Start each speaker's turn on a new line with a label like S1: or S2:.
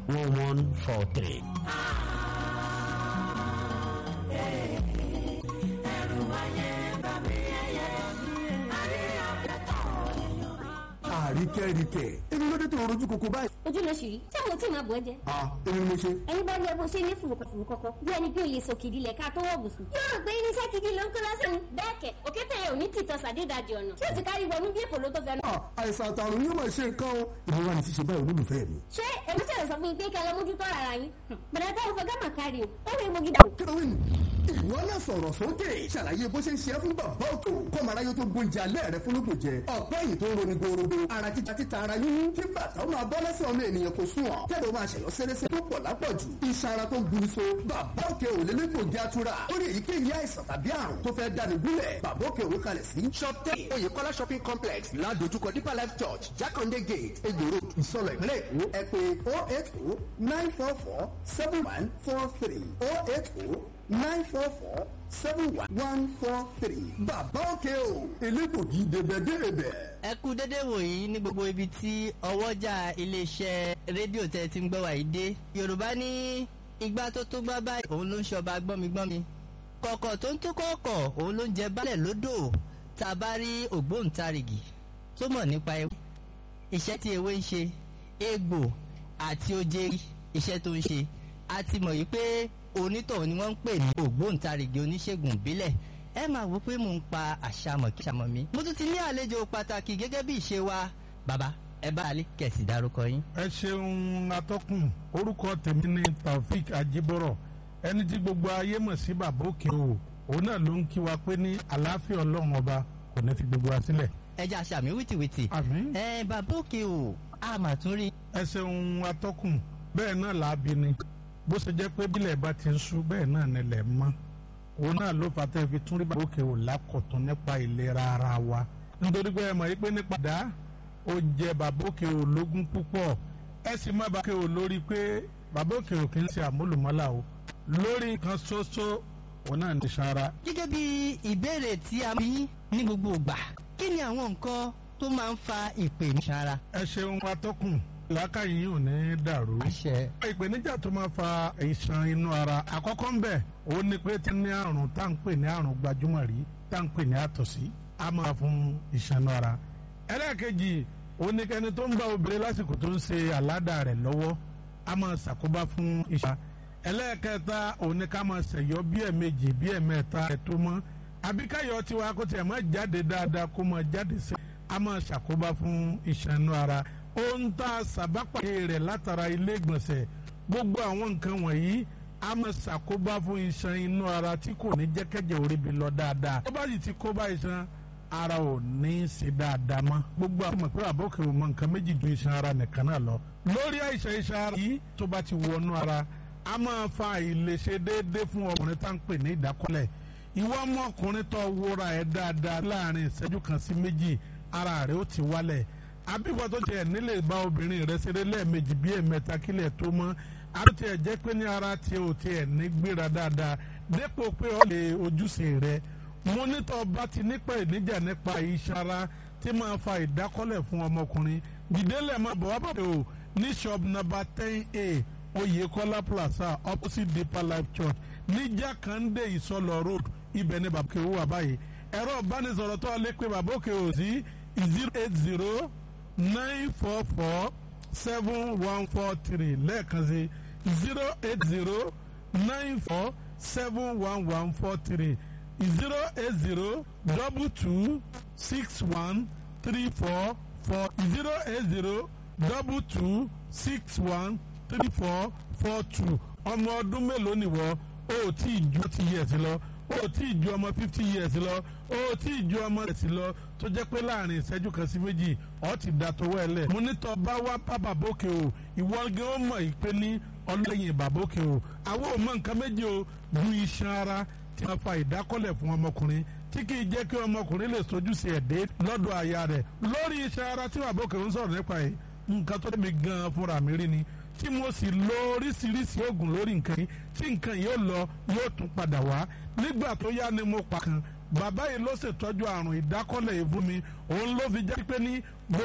S1: one one four three.
S2: àríkẹ́ríkẹ́ èmi ló dé tó rojú koko báyìí.
S3: ojú ló ṣì rí tí àwọn tí màá bọ̀ ẹ́ jẹ.
S2: a èmi ni mo ṣe.
S3: ẹni bá rí ẹ bó ṣe ní fùrùkọ̀fùrù kọ̀kọ̀ bí ẹni pé o lè sòkìdí lẹ̀ ká tó wọ̀ bùsùn. yóò rò pé irinṣẹ́ gidi ló ń kó lásán ni. bẹ́ẹ̀ kẹ̀ òkété yẹn ò ní tìtọ́ sàdédàjì ọ̀nà tí ó ti kárí wọnú bí èpò ló tó fẹ́ràn.
S2: a àìsàn àtàrùn yóò máa ṣe nǹkan o ìwọ wa ní ṣíṣe báyìí olólùfẹ́ mi.
S3: ṣé èmi tẹ̀lé sọ fún yín pé kẹ́ lọ mójútó ara yín. bẹ̀rẹ̀ táwọn fọ gámà kárí o ó rí mogi dà.
S2: kílówìn ìwọ náà sọ̀rọ̀ sókè ṣàlàyé bó ṣe ń ṣe é fún bàbá òkè kọ́mọ aráyé tó gbóúnjẹ alẹ́ rẹ fún lóko jẹ ọ̀pẹ́ yìí tó ń roni gorodo ara títa títa ara yín kí bàtà ó máa bọ́ lẹ́sẹ̀ ọmọ ènìyàn kò sùn ọ́ kẹ́lẹ́ ó máa ṣẹ̀yọ́ sẹ́rẹ́sẹ́ tó pọ̀ lápọ̀jù iṣan ara tó ń buru so bàbá òkè ò lélẹ́gbò jẹ́ àtúrà lórí èyíkéyìí àìsàn tàbí àrùn tó fẹ́ dáni gúnlẹ̀ bàbá òkè òwe kalẹ̀ sí. shop ten oyèkọ́lá shopping complex ládojúkọ deeper life church jákàndé gate egbòro ìsọlọ ìpínlẹ̀ èkó ẹ pé oh eight oh nine four four seven one four three oh eight oh nine four four seven one one four three. bàbá òkè o elégbògi dèbèdèbè.
S4: ẹ kú dédé wòyí ní gbogbo ibi tí ọwọ́jà iléeṣẹ́ rédíò tẹ́ ti ń gbọ́ wàyí dé yorùbá ní igbá tó tó gbá báyìí òun ló ń ṣọba gbọ́migbọ́mi kọ̀kọ̀ tó ń tó kọ̀ọ̀kọ̀ òun ló ń jẹ baálẹ̀ lódò tá a bá rí ògbóǹtarìgì tó mọ̀ nípa ewé iṣẹ́ tí ewé ń ṣe egbò àti oje iṣẹ́ tó ń ṣe a ti mọ̀ yìí pé onítọ̀hún ni wọ́n ń pè ní ògbóǹtarìgì oníṣègùn ìbílẹ̀ ẹ máa wò pé mò ń pa àṣàmọ̀ kí àṣàmọ̀ mi. mo tún ti ní àlejò pàtàkì gẹ́gẹ́ bí ìṣe wa bàbá ẹ bá alẹ́ kẹ̀sì dárúkọ yín.
S5: ẹ ṣeun atọ́kùn orúkọ tèmi ni taofik ajibọrọ ẹni tí gbogbo ayé mọ̀ sí bàbá òkè o òun náà ló ń kí wa pé ní àlàáfíà ọlọ́run ọba kò ní fi gbogbo wa sílẹ̀.
S4: ẹ jẹ́ àṣàmì wìtìwìtì.
S5: àmín.
S4: ẹ bàbá òkè o a mà tún rí.
S5: ẹ ṣeun atọ́kùn bẹ́ẹ̀ náà làábi ni bó ṣe jẹ́ pé bílẹ̀ bá ti ń sú bẹ́ẹ̀ náà nílẹ̀ mọ́ òun náà ló fà tẹ́ fi tún rí bàbá òkè ò lákọ̀tún nípa ìlera ara wa nítorí pé ẹ mọ̀ yìí pé nípa dá ó jẹ bàbá òkè ò lógún púpọ̀ ẹ sì má bàbá òkè ò lórí pé bàbá òkè ò kì í ṣe àmúlùmọ́là o lórí nǹkan ṣoṣo òun náà ní sara.
S4: gẹ́gẹ́ bí ìbéèrè tí a bí ní gbogbo ìgbà kí ni àwọn nǹkan tó máa ń fa ìpèníjà
S5: ẹ ṣeun atọ́kùn làákàyè yìí ò ní dàrú.
S4: àṣẹ.
S5: ìpèníjà tó máa fa ìṣàn inú ara àkọ́kọ́ ń bẹ̀ ó ní pé tí ní àrùn tá à ń pè ní àrùn gbajúmọ̀ rí tá à ń pè ní àtọ̀sí á máa fún ìṣàn inú ara. ẹlẹ́ẹ̀kejì ó ní kẹ́ni tó ń bá obìnrin lásìkò tó ń ṣe àládà rẹ̀ lọ́wọ́ á máa ṣàkóbá fún ìṣàn. ẹlẹ́ẹ̀kẹta ó ní ká máa ṣẹ̀yọ́ bí ẹ̀ẹ̀mejì bí ẹ̀ẹ̀mẹ́ta ẹ̀ tó mọ́ àbíkáyọ̀ tiwa kó tiẹ̀ máa jáde dáadáa kó máa jáde sí á máa ṣàkóbá fún ìṣàn inú ara ohun tá a sàbápàdé rẹ̀ látara ilé ìgbọ̀nsẹ̀ gbogbo àwọn nǹkan wọ̀nyí a máa ṣàkóbá fún iṣan inú ara tí kò ní jẹ́ kẹ́jẹ̀ orí bi lọ dáadáa tó bá sì ti kóbá iṣan ara ò ní í ṣe dáadáa mọ́ gbogbo àwọn ọmọ pé àbọ̀kẹ́ ò mọ nǹkan méjì ju iṣan ara nìkan náà lọ lórí àìsàn iṣan ara yìí tó bá ti wọnú ara a máa fa àìlèṣe déédéé fún ọkùnrin tá à ń pè ní ìdákọ́lẹ̀ ìwọ ọmọkùnrin tó wúra ẹ̀ dáadáa láàrin ìṣẹ́jú kan sí méjì ara rẹ̀ ó ti wálẹ̀ àbíkọ́ tó tiẹ̀ nílé bá obìnrin rẹ̀ ṣeré lẹ́ẹ̀mejì bí ẹ̀mẹ́ta kílẹ̀ tó mọ́ àbí tiẹ̀ jẹ́ pé ní ara tiẹ̀ ò tiẹ̀ ní gbéra dáadáa dépò pé ó lè ojúṣe rẹ̀ mo nítọ́ bá ti nípa ìníjà nípa ìṣara tí máa fa ìdákọ́lẹ̀ fún ọmọkùnrin dìdélẹ̀ máa bọ̀ wá bàdé o ní shop number ten a Oyèkọ́lá plaza opposite Deeper Life Church ní Jákàndé Ìsọlọ road ibẹ̀ ní bàbá òkè wà báyìí ẹ̀rọ ìbánisọ̀rọ̀ tó lè pe bàbá òkè ò sí zero eight zero nine four four seven one four three lẹ́ẹ̀kan sí zero eight zero nine four seven one one four three zero eight zero double two six one three four four zero eight zero double two six one three four four two ọmọ ọdún mélòó nìwọ o ò tí ì ju ti yẹ̀ sí lọ o ò tí ì ju ọmọ fifty years lọ o ò tí ì ju ọmọ ẹ̀sìn lọ tó jẹ́ pé láàrin ìṣẹ́jú kan sí méjì ọ̀ ti da tọwọ́ ẹ lẹ̀. mo ní tọ́ bá wá bá bàbókè o ìwọ gẹ́ ó mọ̀ ìpè ní ọlọ́yin bàbókè o àwọn ò mọ nǹkan méjì o ju iṣan ara tí wọ́n fa ìdákọ́lẹ̀ fún ọmọkùnrin tí kì í jẹ́ kí ọmọkùnrin lè sojú sí ẹ̀dẹ́ lọ́dọ̀ aya rẹ̀ lórí iṣan ara tí bàbókè ń sọ̀rọ̀ nípa ẹ̀ nǹkan tó débi gan fúnra mi rí ni tí mo sì lo oríṣiríṣi oògùn lórí nǹkan yìí tí nǹkan yìí ó lọ yóò tún padà wá nígbà tó yá ni mo pa kan bàbá yìí ló ṣètọ́jú àrùn ìdákọ́lẹ̀ yìí fún mi òun ló fi jẹ́ pé ní